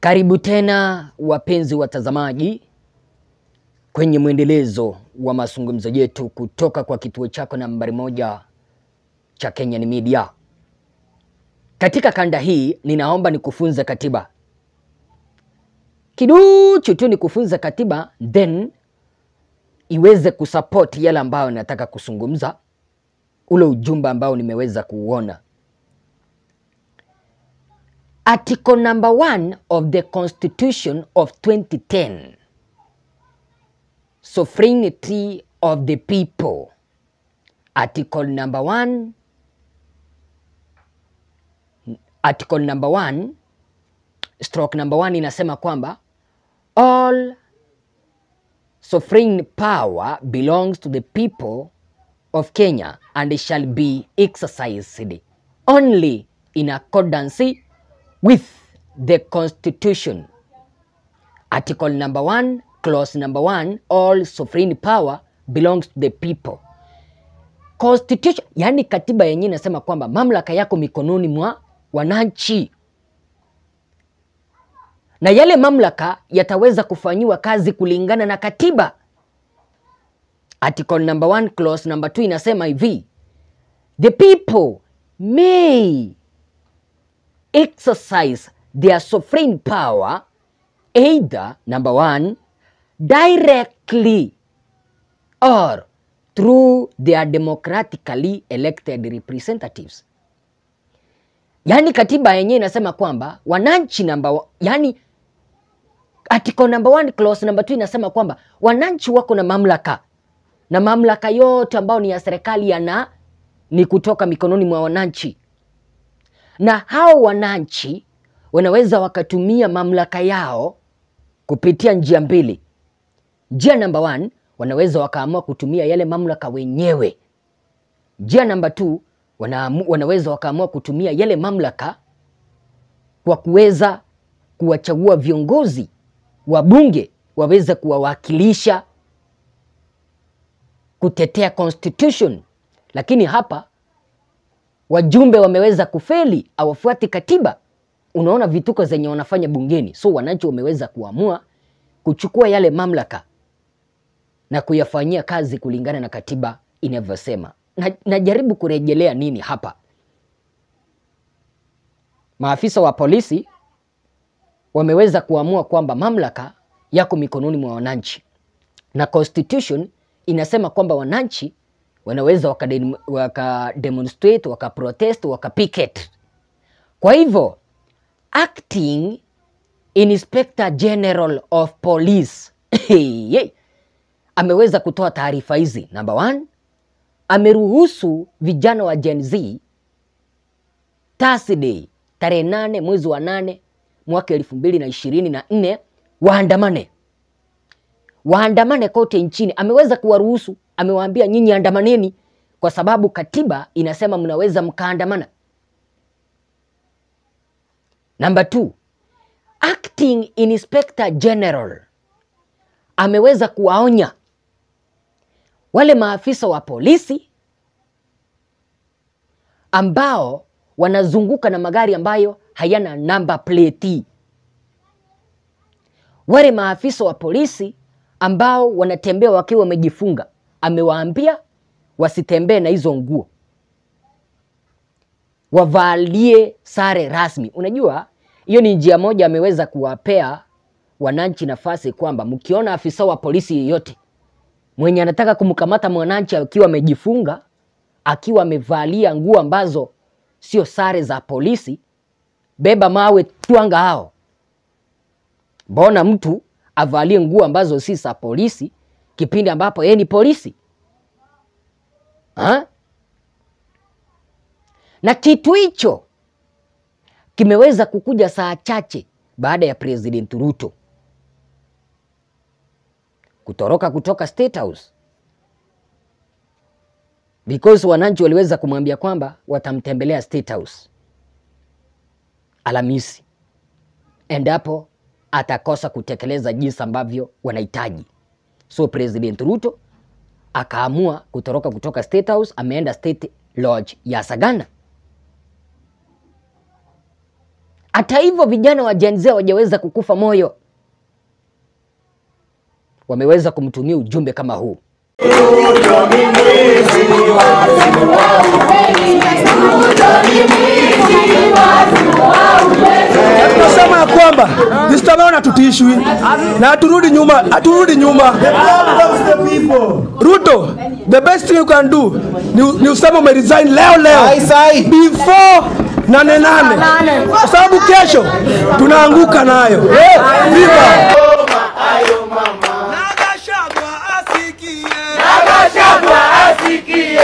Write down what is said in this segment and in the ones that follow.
Karibu tena wapenzi watazamaji kwenye mwendelezo wa mazungumzo yetu kutoka kwa kituo chako nambari moja cha Kenyan Media. Katika kanda hii ninaomba nikufunze katiba kiduchu tu, nikufunze katiba then iweze kusupport yale ambayo nataka kuzungumza, ule ujumbe ambao nimeweza kuuona. Article number one of the Constitution of 2010 Sovereignty of the people. Article number one, article number one, stroke number one inasema kwamba all sovereign power belongs to the people of Kenya and shall be exercised only in accordance with the constitution. Article number one, clause number one, all sovereign power belongs to the people. Constitution, yani katiba yenyewe inasema kwamba mamlaka yako mikononi mwa wananchi, na yale mamlaka yataweza kufanyiwa kazi kulingana na katiba. Article number one, clause number two inasema hivi, the people may exercise their sovereign power either number one directly or through their democratically elected representatives. Yaani katiba yenyewe inasema kwamba wananchi namba, yani article number one clause number two inasema kwamba wananchi wako na mamlaka na mamlaka yote ambayo ni ya serikali yana ni kutoka mikononi mwa wananchi na hao wananchi wanaweza wakatumia mamlaka yao kupitia njia mbili. Njia namba one, wanaweza wakaamua kutumia yale mamlaka wenyewe. Njia namba two, wanaamu, wanaweza wakaamua kutumia yale mamlaka kwa kuweza kuwachagua viongozi wa bunge waweze kuwawakilisha kutetea constitution, lakini hapa wajumbe wameweza kufeli, hawafuati katiba. Unaona vituko zenye wanafanya bungeni. So wananchi wameweza kuamua kuchukua yale mamlaka na kuyafanyia kazi kulingana na katiba inavyosema. Na, najaribu kurejelea nini hapa? Maafisa wa polisi wameweza kuamua kwamba mamlaka yako mikononi mwa wananchi, na constitution inasema kwamba wananchi wanaweza wakademonstrate waka wakaprotest wakapicket. Kwa hivyo acting inspector general of police ameweza kutoa taarifa hizi. Number one, ameruhusu vijana wa Gen Z Thursday tarehe nane mwezi wa nane mwaka elfu mbili na ishirini na nne waandamane waandamane kote nchini. Ameweza kuwaruhusu, amewaambia nyinyi andamaneni, kwa sababu katiba inasema mnaweza mkaandamana. Number two, acting inspector general ameweza kuwaonya wale maafisa wa polisi ambao wanazunguka na magari ambayo hayana number plate, wale maafisa wa polisi ambao wanatembea wakiwa wamejifunga, amewaambia wasitembee na hizo nguo, wavalie sare rasmi. Unajua, hiyo ni njia moja ameweza kuwapea wananchi nafasi kwamba mkiona afisa wa polisi yeyote mwenye anataka kumkamata mwananchi akiwa amejifunga, akiwa amevalia nguo ambazo sio sare za polisi, beba mawe, twanga hao. Mbona mtu avalie nguo ambazo si za polisi kipindi ambapo yeye ni polisi ha? Na kitu hicho kimeweza kukuja saa chache baada ya President Ruto kutoroka kutoka State House because wananchi waliweza kumwambia kwamba watamtembelea State House Alhamisi endapo atakosa kutekeleza jinsi ambavyo wanahitaji. So President Ruto akaamua kutoroka kutoka State House, ameenda State Lodge ya Sagana. Hata hivyo vijana wa Gen Z hawajaweza kukufa moyo, wameweza kumtumia ujumbe kama huu. Tunasema ya kwamba Mr. tutishwi na haturudi nyuma, haturudi nyuma. Ruto, the best thing you can do ni, ni useme ume resign leo leo before nane nane, kwa sababu kesho tunaanguka nayo. Viva! Nagashagwa asikie. Nagashagwa asikie,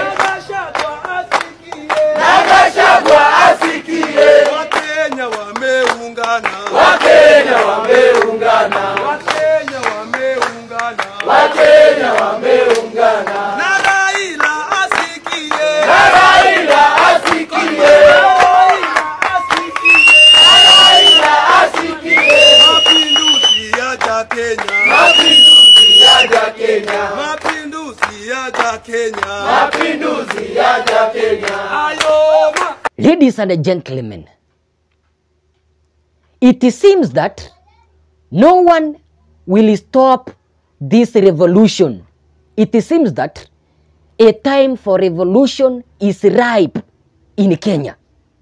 Nagashagwa asikie. Nagashagwa asikie, Wakenya wameungana. Wakenya wameungana, Wakenya wameungana. Wakenya wameungana, Na Raila asikie. na Raila asikie, Raila asikie. Raila asikie, Mapinduzi yaja Kenya. mapinduzi yaja Kenya, Mapinduzi yaja Kenya. mapinduzi yaja Kenya. Ayoma. Ladies and gentlemen, it seems that no one will stop this revolution. It seems that a time for revolution is ripe in Kenya.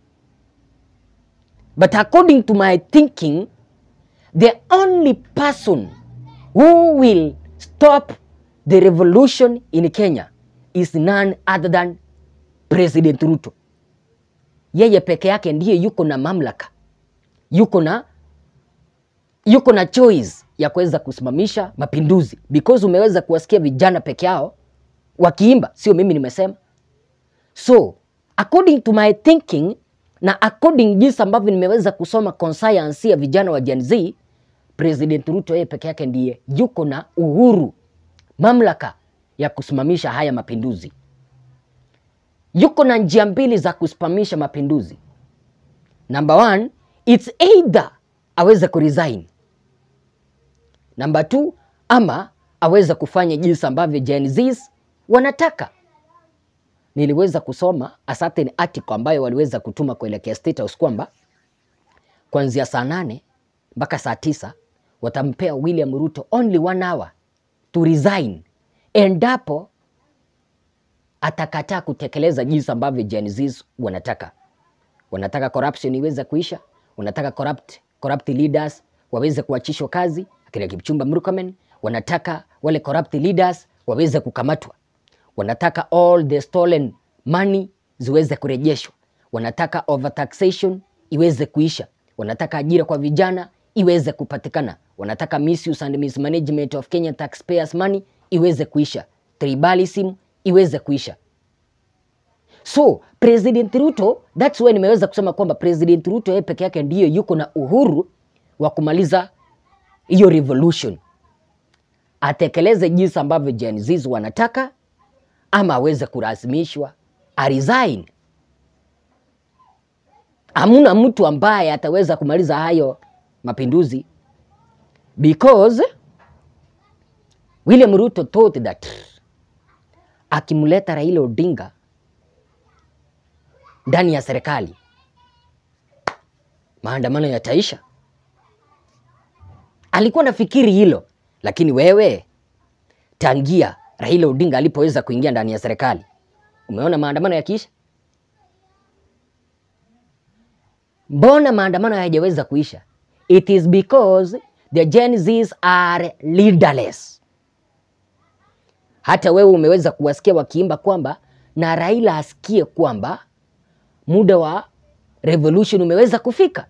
But according to my thinking, the only person who will stop the revolution in Kenya is none other than President Ruto yeye peke yake ndiye yuko na mamlaka, yuko na yuko na choice ya kuweza kusimamisha mapinduzi, because umeweza kuwasikia vijana peke yao wakiimba, sio mimi nimesema. So according to my thinking na according jinsi ambavyo nimeweza kusoma conscience ya vijana wa Gen Z, President Ruto yeye peke yake ndiye yuko na uhuru, mamlaka ya kusimamisha haya mapinduzi yuko na njia mbili za kusimamisha mapinduzi. Number one, it's either aweze kuresign. Number two, ama aweze kufanya jinsi ambavyo Gen Zs wanataka. Niliweza kusoma a certain article ambayo waliweza kutuma kuelekea State House kwamba kuanzia saa nane mpaka saa tisa watampea William Ruto only one hour to resign endapo atakataa kutekeleza jinsi ambavyo Gen Zs wanataka. Wanataka corruption iweze kuisha, wanataka corrupt, corrupt leaders waweze kuachishwa kazi, akina Kipchumba Murkomen, wanataka wale corrupt leaders waweze kukamatwa, wanataka all the stolen money ziweze kurejeshwa, wanataka overtaxation iweze kuisha, wanataka ajira kwa vijana iweze kupatikana, wanataka misuse and mismanagement of Kenya taxpayers money iweze kuisha, tribalism iweze kuisha. So President Ruto, that's why nimeweza kusema kwamba President Ruto yeye peke yake ndiyo yuko na uhuru wa kumaliza hiyo revolution, atekeleze jinsi ambavyo Gen Zs wanataka, ama aweze kulazimishwa aresign. Hamuna mtu ambaye ataweza kumaliza hayo mapinduzi because William Ruto thought that akimleta Raila Odinga ndani ya serikali maandamano yataisha. Alikuwa nafikiri hilo, lakini wewe tangia Raila Odinga alipoweza kuingia ndani ya serikali, umeona maandamano yakiisha? Mbona maandamano hayajaweza kuisha? It is because the Gen Zs are leaderless. Hata wewe umeweza kuwasikia wakiimba kwamba na Raila asikie kwamba muda wa revolution umeweza kufika,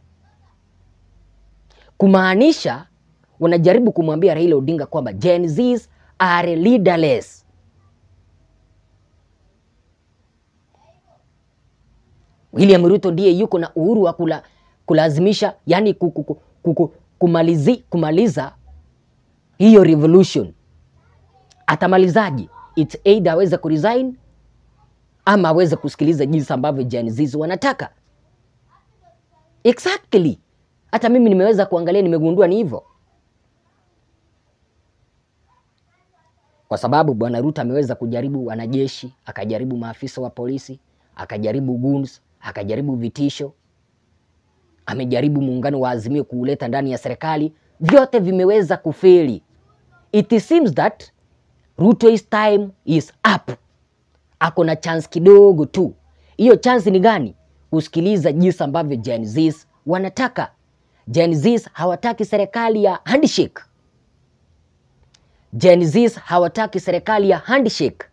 kumaanisha wanajaribu kumwambia Raila Odinga kwamba Gen Zs are leaderless. William Ruto ndiye yuko na uhuru wa kula, kulazimisha yani kuku, kuku, kumalizi, kumaliza hiyo revolution. Atamalizaji? It's either aweze kuresign ama aweze kusikiliza jinsi ambavyo Gen Zs wanataka. Exactly. Hata mimi nimeweza kuangalia, nimegundua ni hivyo, kwa sababu bwana Ruto ameweza kujaribu wanajeshi, akajaribu maafisa wa polisi, akajaribu goons, akajaribu vitisho, amejaribu muungano wa Azimio kuuleta ndani ya serikali, vyote vimeweza kufeli. It seems that Ruto's time is up. Ako na chance kidogo tu. Hiyo chance ni gani? Kusikiliza jinsi ambavyo Gen Zs wanataka. Gen Zs hawataki serikali ya handshake. Gen Zs hawataki serikali ya handshake.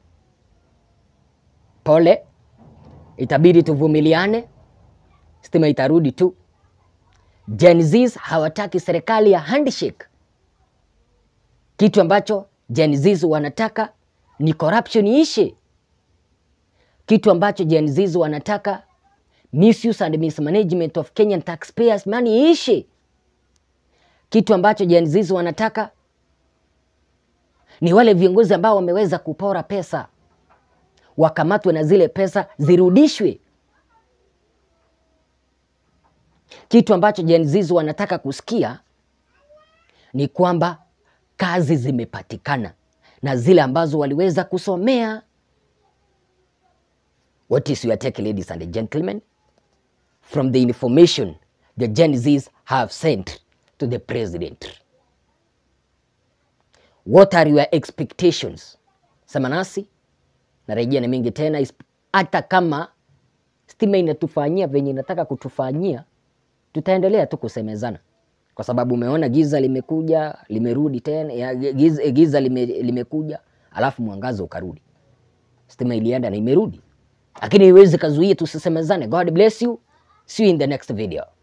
Pole, itabidi tuvumiliane, stima itarudi tu. Gen Zs hawataki serikali ya handshake. Kitu ambacho Gen Zs wanataka ni corruption iishe. Kitu ambacho Gen Zs wanataka misuse and mismanagement of Kenyan taxpayers money iishe. Kitu ambacho Gen Zs wanataka ni wale viongozi ambao wameweza kupora pesa wakamatwe na zile pesa zirudishwe. Kitu ambacho Gen Zs wanataka kusikia ni kwamba kazi zimepatikana na zile ambazo waliweza kusomea. What is your take, ladies and gentlemen, from the information the Gen Zs have sent to the president? What are your expectations? Sema nasi, narejea na mengi tena, isp- hata kama stima inatufanyia venye inataka kutufanyia, tutaendelea tu kusemezana kwa sababu umeona giza limekuja limerudi tena, ya, giza, giza lime, limekuja alafu mwangaza ukarudi. Stima ilienda na imerudi, lakini iwezi kazuia tusisemezane. God bless you, see you in the next video.